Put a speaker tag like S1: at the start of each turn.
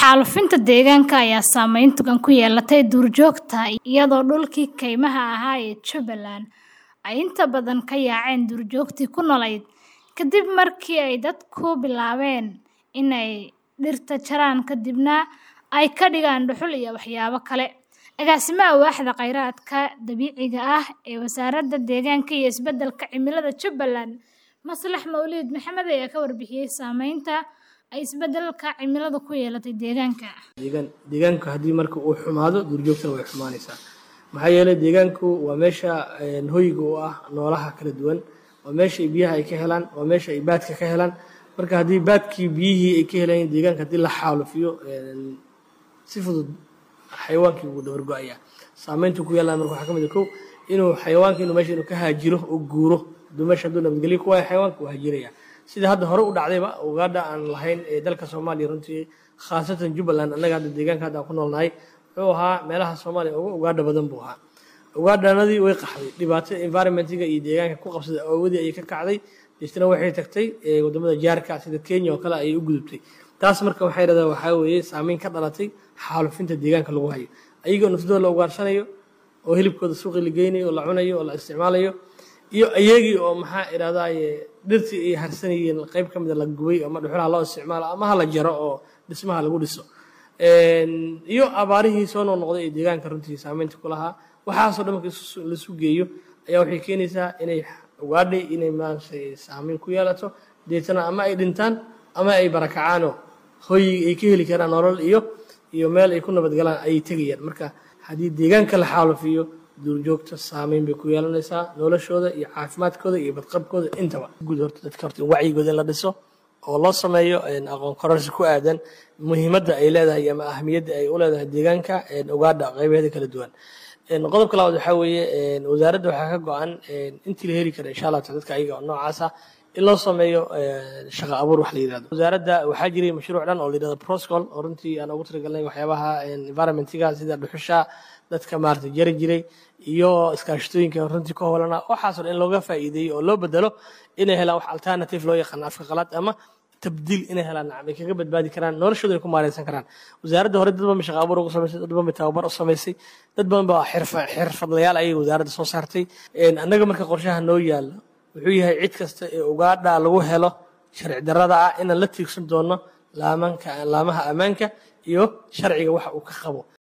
S1: Xaalufinta deegaanka ayaa saameyn togan ku yeelatay duurjoogta iyadoo dhulkii kaymaha ahaa ee Jubbaland ay inta badan ka yaaceen duurjoogtii ku noolayd kadib markii ay dadku bilaabeen inay dhirta jaraan kadibna ay ka dhigaan dhuxul iyo waxyaabo kale. Agaasimaha Waaxda Khayraadka Dabiiciga ah ee Wasaaradda Deegaanka iyo Isbeddelka Cimilada Jubbaland, Maslax Mawlid Maxamed ayaa ka warbixiyay saameynta ay isbeddelka cimiladu ku yeelatay deegaanka.
S2: deegaanku haddii marka uu xumaado duurjoogtana way xumaanaysaa maxaa yeelay deegaanku waa meesha hoyga u ah noolaha kala duwan waa meesha ay biyaha ay ka helaan waa meesha ay baadka ka helaan marka haddii baadkii biyihii ay ka helayeen deegaanka haddii la xaalufiyo si fudud xayawaankii wuu dabar go-ayaa saameyntu ku yeelan marka waxaa ka mid ah kow inuu xayawaanka inuu meesha inuu ka haajiro oo guuro hadduu meesha hadduu nabadgelyo ku waayo xayawaanka wuu haajiraya sida hadda hore u dhacdayba ugaadha aan lahayn ee dalka soomaaliya runtii khaasatan jubbaland annaga hadda deegaanka hadda aan ku noolnahay wuxuu ahaa meelaha soomaaliya ugu ugaadha badan buu ahaa ugaadhanadii way qaxday dhibaato environmentiga iyo deegaanka ku qabsaday awoodii ayay ka kacday deetana waxay tagtay wadamada jaarka sida kenya oo kale ayay u gudubtay taas marka waxay dhahdaa waxaa weeye saameyn ka dhalatay xaalufinta deegaanka lagu hayo ayagoo naftooda la ugaarsanayo oo hilibkooda suuqii la geynayo oo la cunayo oo la isticmaalayo iyo ayagii oo maxaa idhahdaye dhirtii ay harsanayeen qayb ka mida la gubay ama dhuxulaha loo isticmaalo ama ha la jaro oo dhismaha lagu dhiso iyo abaarihii soo noqnoqday ee deegaanka runtii saameynta ku lahaa waxaasoo dhan marka laisu geeyo ayaa waxay keenaysaa inay ugaadhay inay maaragtay saameyn ku yeelato deetana ama ay dhintaan ama ay barakacaanoo hoyig ay ka heli karaan nolol iyo iyo meel ay ku nabadgalaan ayay tegayaan marka haddii deegaanka la xaalufiyo duurjoogta saameyn bay ku yeelanaysaa noloshooda iyo caafimaadkooda iyo badqabkooda intaba guud horta dadka horta in wacyigooda in la dhiso oo loo sameeyo aqoon kororsi ku aadan muhiimadda ay leedahay ama ahamiyadda ay u leedahay deegaanka ugaadha qaybaheeda kala duwan qodobka labaad waxaa weeye wasaaradda waxaa ka go-an intii la heli kara insha allah dadka ayaga oo noocaasa in loo sameeyo shaqo abuur wax la yidhahdo wasaaradda waxaa jiray mashruuc dhan oo la yidhahdo proscol oo runtii aan ugu talagalnay waxyaabaha environmentiga sida dhuxusha dadka maaragtay jari jiray iyo iskaashatooyinka runtii ka howlana waxaasoo dhan in looga faa'iideeyo oo loo bedelo inay helaan wax alternative loo yaqaan afka qalaad ama tabdiil inay helaan nacam ay kaga badbaadi karaan noloshooda ay ku maareysan karaan wasaaradda hore dad badan ba shaqo abuur ugu samaysay dad badan ba tababar u samaysay dad badan baa xirfadlayaal ayay wasaaradda soo saartay annaga marka qorshaha noo yaalla wuxuu yahay cid kasta ee ugaadha lagu helo sharci darrada ah inaan la tiigsan doono laamaha ammaanka iyo sharciga waxa uu ka qabo